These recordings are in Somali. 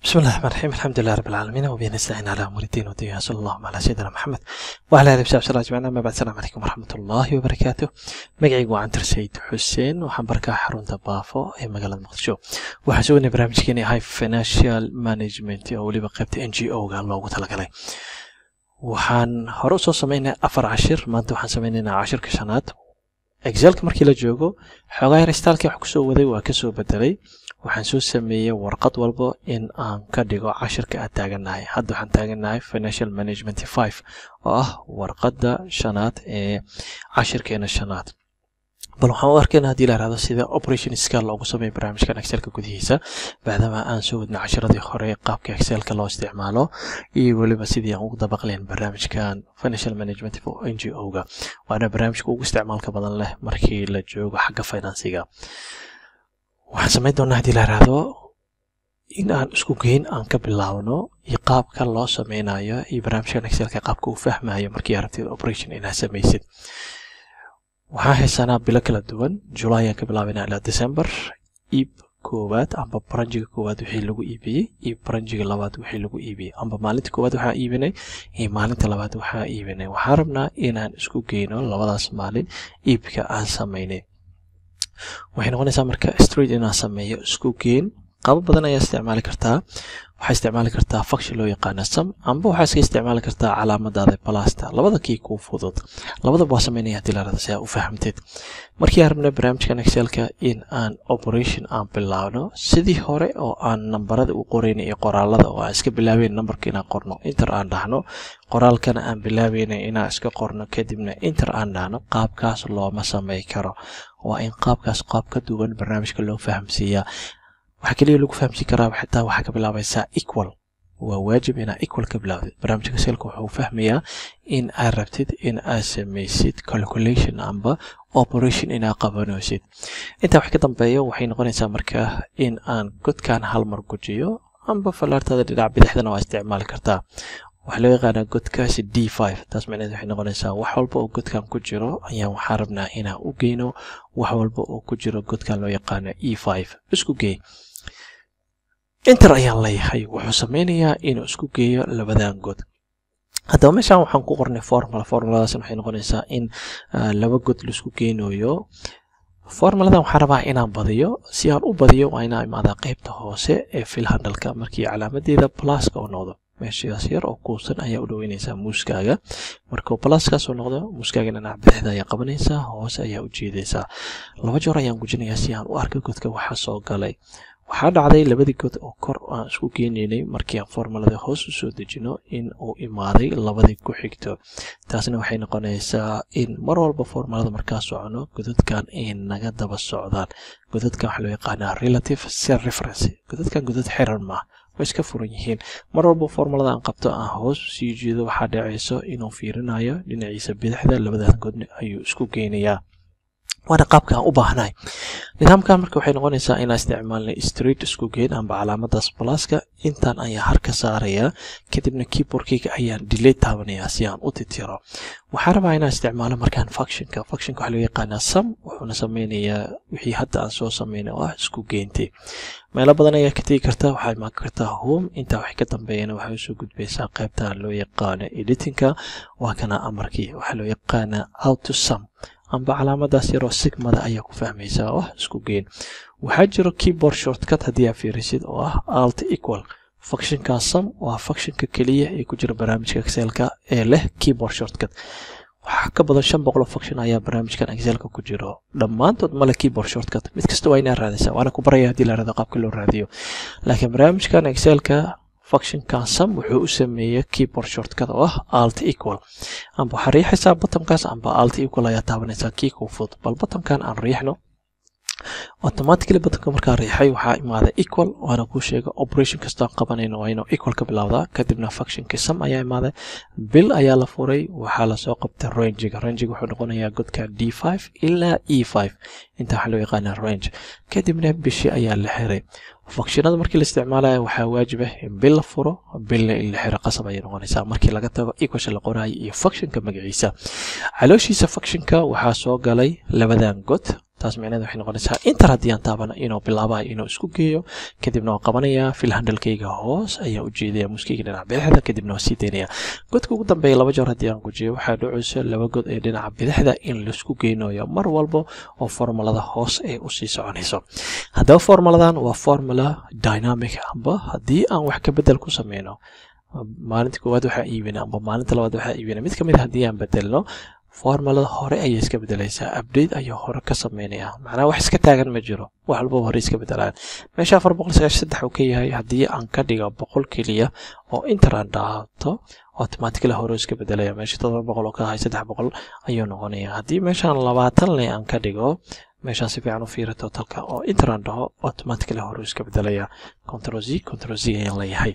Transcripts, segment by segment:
بسم الله الرحمن الرحيم الحمد لله رب العالمين وبه نستعين على امور الدين والدنيا صلى الله على سيدنا محمد وعلى اله وصحبه وسلم اجمعين اما بعد السلام عليكم ورحمه الله وبركاته magacaygu waa cantar sayid xuseen waxaan barkaa xarunta baafo ee magaalada muqdisho waxaan sugnay barnaamijkeeni ahay financial management oo weliba qaybta n g o ga loogu talagalay waxaan hore usoo sameynay afar cashir maanta waxaan sameynaynaa cashirka shanaad excelka markii la joogo xoogaa yaristaalkii wax kusoo waday waa kasoo bedelay waxaan soo sameeyey warqad walba in aan ka dhigo cashirka aan taaganahay hadda waxaan taaganahay financial management five oo ah warqadda shanaad ee cashirkeena shanaad bal waxaan u arkayna haddii la ihahdo sida operation scal loogu sameeyo barnaamijkan excelka gudihiisa maadaama aan soo wadnay cashiradii hore qaabka excelka loo isticmaalo iyo weliba sidii aan ugu dabaqleen barnaamijkan financial management n g o ga waana barnaamijka ugu isticmaalka badan leh markii la joogo xagga finansiga waxaan samayn doonaa haddii la ihahdo in aan isku geyn aan ka bilaabno iyo qaabka loo sameynayo iyo barnaamijkan excelka qaabka uu fahmayo markii aragtid operation inaad samaysid waxaan haysanaa bilo kala duwan julay aan ka bilaabayna ilaa december iib koowaad amba baranjiga koowaad wixii lagu iibiyey iyo baranjiga labaad wixii lagu iibiyey amba maalinta koowaad waxaa iibinay iyo maalinta labaad waxaa iibinay waxaan rabnaa inaan isku geyno labadaas maalin iibka aan samaynay waxay noqonaysaa marka street inaan sameeyo isku geen qabo badan ayaa isticmaali kartaa waxaa isticmaali kartaa function loo yaqaana sam amba waxaa iska isticmaali kartaa calaamadaada balasta labada kii kuu fudud labadaba waa sameynaya haddii la rada si aa u fahamteed markii aan rabnay barnaamijkan excelka in aan operation aan bilaabno sidii hore oo aan nambarada u qoraynay iyo qoraalada oo aan iska bilaabeyn nambarka inaan qorno inter aan dhahno qoraalkana aan bilaabeynay inaan iska qorno kadibna inter aan dhahno qaabkaas looma samey karo waa in qaabkaas qaab ka duwan barnaamijka loo fahamsiiyaa waxaa keliya lagu fahamsiin karaa xitaa waxaa ka bilaabaysaa equal waa waajib inaa equal ka bilaawdid barnaamijka selka wuxuu fahmayaa in aad rabtid in aad samaysid calculation amba operation inaad qabanaysid intaa wax ka dambeeya waxay noqonaysaa markaa in aan godkan hal mar gujiyo amba fallaartada dhinac bidixdana waa isticmaali kartaa waxaa loo yaqaanaa godkaasi d five taas macneed waxay noqonaysaa wax walba oo godkan ku jiro ayaan waxaa rabnaa inaan u geyno wax walba oo ku jiro godkan loo yaqaano e five isku gey inter ayaan leeyahay wuxuu sameynayaa inuu isku geeyo labadan god haddaba meeshaan waxaan ku qornay formula formuladaas waxay noqonaysaa in laba god laisku geynayo formuladan waxaan rabaa inaan badiyo si aan u badiyo waa inaan imaadaa qeybta hoose ee fil handalka markii calaamadeeda pluska oo noqdo meeshaas yar oo kuusan ayaa u dhaweynaysaa muuskaaga markuu pluskaas oo noqdo muuskaaga dhinac bidixda ayaa qabanaysaa hoose ayaa u jeedaysaa laba joor ayaan gujinayaa si aan u arka godka waxa soo galay waxaa dhacday labadii god oo kor aan isku geenaynay markii aan formulada hoos u soo dejino in uu imaaday labadii ku xigto taasna waxay noqonaysaa in mar walba formulada markaa socono godadkan ay naga daba socdaan godadkan waxaa loo yaqaanaa relative cell reference godadkan godad xiran maah way iska furan yihiin mar walba formulada aan qabto aan hoos sii jeedo waxaa dhacayso inuu fiirinayo dhinaciisa bidixda labadan godna ayuu isku geynayaa waana qaabka aan u baahnahay nidaamkan marka waxay noqonaysaa inaan isticmaalnay street isku geen amba calaamadaas balaska intaan ayaa har ka saarayaa kadibna keyboardkayga ayaan delay taabanayaa si aan u titiro waxaan rabaa inaan isticmaalo markaan functionka functionka waxaa loo yaqaanaa sam wuxuuna sameynayaa wixii hadda aan soo sameynay oo ah isku geentay meelo badan ayaa ka tegi karta waxaa imaan kartaa home intaa wax ka dambeeyana waxay usoo gudbaysaa qaybta loo yaqaano editingka waa kana amarkii waxaa loo yaqaanaa out to sum amba calaamadaas yaroo sigmada ayaa ku fahmaysaa oo ah isku geen waxaa jiro keyboard shortcut haddii aa fiirisid oo ah alt equal functionka sam waa functionka keliya ee ku jira barnaamijka excelka ee leh keyboard shortcut waxaa ka badan shan boqol oo function ayaa barnaamijkan excelka ku jiro dhammaantood male keyboard shortcut mid kasta waa inaa raadaysaa waana ku baraya haddii la raado qaabka loo raadiyo laakiin barnaamijkan excelka functionkan sam wuxuu u sameeyey keyboard shortcut oo ah alt equal amba waxaa riixaysaa bottomkaas amba alt equal ayaa taabanaysaa kii kuu fudud bal bottomkan aan riixno automatically bottomka markaa riixay waxaa imaada equal waana kuu sheega operation kastaan qabanayno waa inuu equal ka bilowdaa kadibna functionkii sam ayaa imaaday bill ayaa la furay waxaa lasoo qabtay rangiga rangiga wuxuu noqonayaa godka d five ilaa e five inta waxaa loo yaqaana range kadibna bishi ayaa la xiray functionada markii la isticmaalayo waxaa waajib ah in bil la furo bilna in la xiro qasab ayay noqonaysaa markii laga tago equasha la qoraayo iyo functionka magaciisa calooshiisa functionka waxaa soo galay labadan god taas micneed waxay noqonaysaa inter haddii aan taabana inuu bilaabayo inuu isku geeyo kadibna waa qabanayaa fil handalkayga hoos ayaa u jeedaya muskayga dhinaca bidixda kadibna waa sii daynaya godka ugu dambeeya laba jeer haddii aan gujiyo waxaa dhacaysa laba god ee dhinaca bidixda in laisku geynayo mar walba oo formulada hoos ay usii soconayso haddaba formuladan waa formula dynamic amba haddii aan wax ka bedel ku sameyno maalinta koowaad waxaa iibina amba maalinta labaad waxaa iibina mid kamid a haddii aan bedelno formulada hore ayay iska bedelaysaa update ayuu hore ka sameynaya macnaha wax iska taagan ma jiro wax walbaba hore iska bedelaan meesha afar boqol sagaashan saddex uu ka yahay haddii aan ka dhigo boqol keliya oo inter aan dhaato automatically hore iska bedelaya meesha todoba boqol oo ka ahay saddex boqol ayuu noqonaya haddii meeshaan labaatan le aan ka dhigo meeshaan si fiican u fiira totalka oo inter aan dhaho automatically hore iska bedelaya control z control z ayaan leeyahay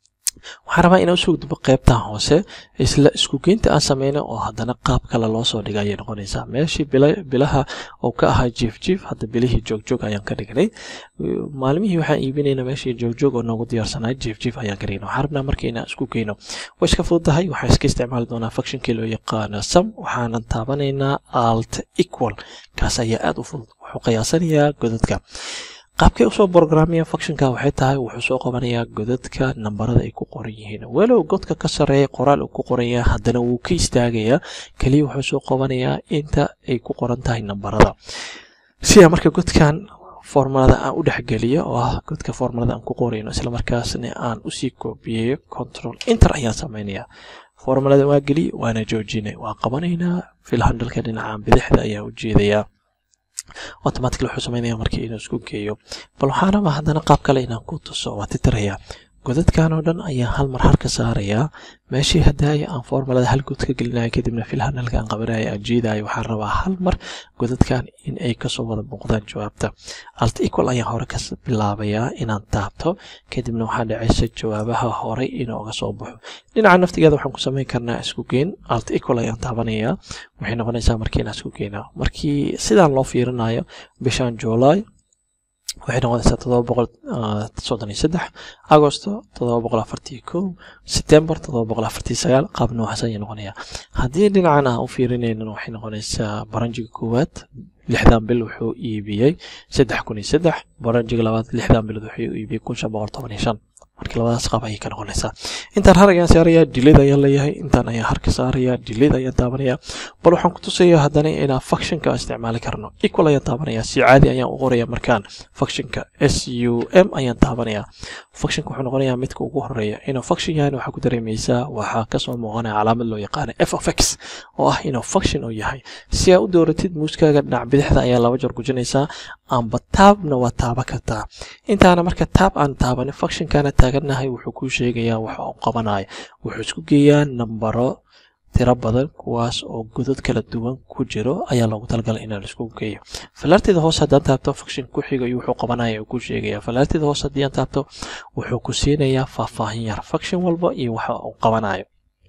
waxaan rabaa inaan usoo gudbo qaybtan hoose isla isku geynta aan sameyno oo haddana qaab kale loo soo dhigay ayay noqonaysaa meeshii bilaha oo ka ahaa jief jief hadda bilihii joogjoog ayaan ka dhignay maalmihii waxaan iibinayna meeshii joogjoog oo noogu diyaarsanaa jief jief ayaan ka dhignay waxaan rabnaa marka inaan isku geyno way iska fududahay waxaan iska isticmaali doonaa functionkii loo yaqaano sam waxaanan taabanaynaa alt equal kaas ayaa aada u fudud wuxuu qiyaasanayaa godadka qaabkay usoo brograamiya functionka waxay tahay wuxuu soo qabanayaa godadka nambarada ay ku qoran yihiin walow godka ka sarreeya qoraal uu ku qoran yahay haddana wuu ka istaagayaa keliya wuxuu soo qabanayaa inta ay ku qoran tahay nambarada sidaa marka godkan formulada aan u dhexgeliyo oo ah godka formulada aan ku qorayno islamarkaasna aan usii koobiyeeyo control inter ayaan samaynayaa formulada waa geliy waana joojinay waa qabanaynaa fil handalka dhinacaan bidixda ayaan u jeedayaa automatically wuxuu sameynaya markii inuu isku geeyo bal waxaan rabaa haddana qaab kale inaan ku tuso waa titiraya godadkan oo dhan ayaan hal mar harka saarayaa meeshii haddaaya aan formulada hal god ka gelinayo kadibna fil handalka aan qabanayo aan jiidayo waxaan rabaa hal mar godadkan in ay kasoo wada muuqdaan jawaabta alt equal ayaan hore ka bilaabayaa inaan taabto kadibna waxaa dhacaysa jawaabaha horey inuu uga soo baxo dhinaca naftigeeda waxaan ku samayn karnaa isku geen alt equal ayaan taabanayaa waxay noqonaysaa markii inaan isku geynaa markii sidaan loo fiirinayo bishan july waxay noqonaysaa todoba boqol soddon iyo saddex agosto todoba boqol afartii kow september todoba boqol afartii sagaal qaab noocaas ayay noqonayaa haddii dhinacan aan u fiirinaynan waxay noqonaysaa baranjiga koowaad lixdan bil wuxuu iibiyey saddex kun iyo saddex baranjiga labaad lixdan bilood wuxuu iibiyey kun shan boqol toban iyo shan markii labadaas qaab ayay ka noqonaysaa intaan har ayaan saarayaa dilid ayaan leeyahay intaan ayaan harka saarayaa dilid ayaan taabanayaa bal waxaan ku tusayaa haddana inaan functionka isticmaali karno equal ayaan taabanayaa si caadi ayaan u qoraya markaan functionka s u m ayaan taabanayaa functionka wuxuu noqonayaa midka ugu horeeya inuu function yahay waxaa ku dareemaysaa waxaa kasoo muuqanaya calaamad loo yaqaano f of x oo ah inuu function uu yahay si aa u dooratid muuskaaga dhinac bidixda ayaa laba jeer gujinaysaa amba taabna waa taaba kartaa intaana marka taab aan taabanin functionkana taagannahay wuxuu kuu sheegayaa waxa uu qabanayo wuxuu isku geeyaa nambaro tiro badan kuwaas oo godad kala duwan ku jiro ayaa loogu talagalay inaan isku geeyo falaarteeda hoose haddaan taabto function ku xiga iyo wuxuu qabanaya uu ku sheegaya falaarteeda hoose haddii aan taabto wuxuu ku siinayaa faahfaahin yar function walba iyo waxa uu qabanayo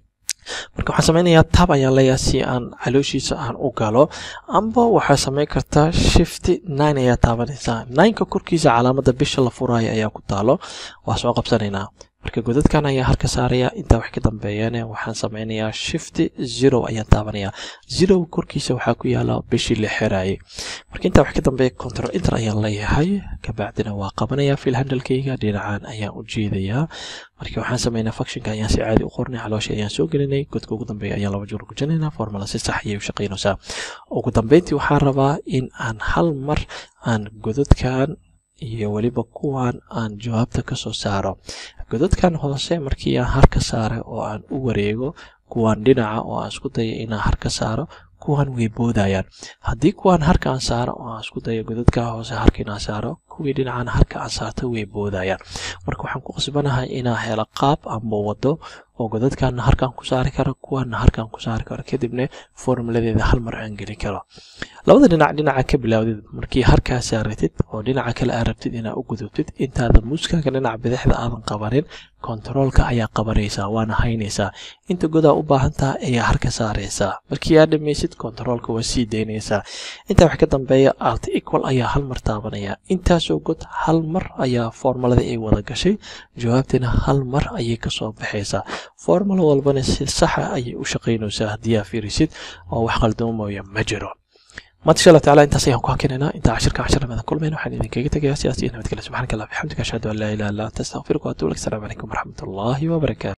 marka waxaan sameynayaa tab ayaan leeyahay si aan calooshiisa aan u galo amba waxaa sameyn kartaa shifty nine ayaa taabanaysaa nineka korkiisa calaamada bisha la furaayo ayaa ku taalo waa soo qabsanaynaa marka godadkan ayaa harka saaraya intaa wax ka dambeeyana waxaan sameynayaa shifty zero ayaan taabanayaa zero korkiisa waxaa ku yaala bishii la xiraayay marka intaa wax ka dambeeya control inter ayaan leeyahay kabacdina waa qabanayaa fil handalkayga dhinacaan ayaan u jeedayaa marka waxaan sameynaa functionka ayaan si caadi u qornay calooshii ayaan soo gelinay godka ugu dambeeya ayaan laba jeer gujinaynaa formula si sax ayay u shaqaynaysaa ugu dambeyntii waxaan rabaa in aan hal mar aan godadkan iyo weliba kuwan aan jawaabta ka soo saaro godadkan hoose markii aan harka saaray oo aan u wareego kuwan dhinaca oo aan isku dayo inaan harka saaro kuwan way boodayaan haddii kuwan harka aan saaro oo aan isku dayo godadka hoose harka inaan saaro kuwii dhinacan harka aan saarto way boodayaan marka waxaan ku qasbanahay inaan helo qaab amba wado oo godadkaana harkaan ku saari karo kuwaana harkaan ku saari karo kadibna formuladeeda hal mar aan gelin karo labada dhinac dhinaca ka bilaawdid markii harkaa saaratid oo dhinaca kale aad rabtid inaad u gudubtid intaadan muuskaaga dhinaca bidixda aadan qabanin kontaroolka ayaa qabanaysaa waana haynaysaa inta godaa u baahan taha ayaa harka saaraysaa markii aad dhamaysid kontaroolka waa sii daynaysaa intaa wax ka dambeeya alt equal ayaa hal mar taabanaya intaasoo god hal mar ayaa formulada ay wada gashay jawaabtina hal mar ayay kasoo baxaysaa formula walbana si saxa ayay u shaqaynaysaa haddii aa fiirisid oo wax qaldoomaya ma jiro maanta insha allah tacaala intaas ayaan ku hakinaynaa intaa cashirka cashir namadan kulmayna waxaan idinkaga tegayaa sidaas iyo nabadgelya subxaanaka allah bixamdika ashhadu an laa ilaha illa anta astaqfiruka wa atubu ilaik asalaamu calaykum waraxmat ullaahi wabarakaatu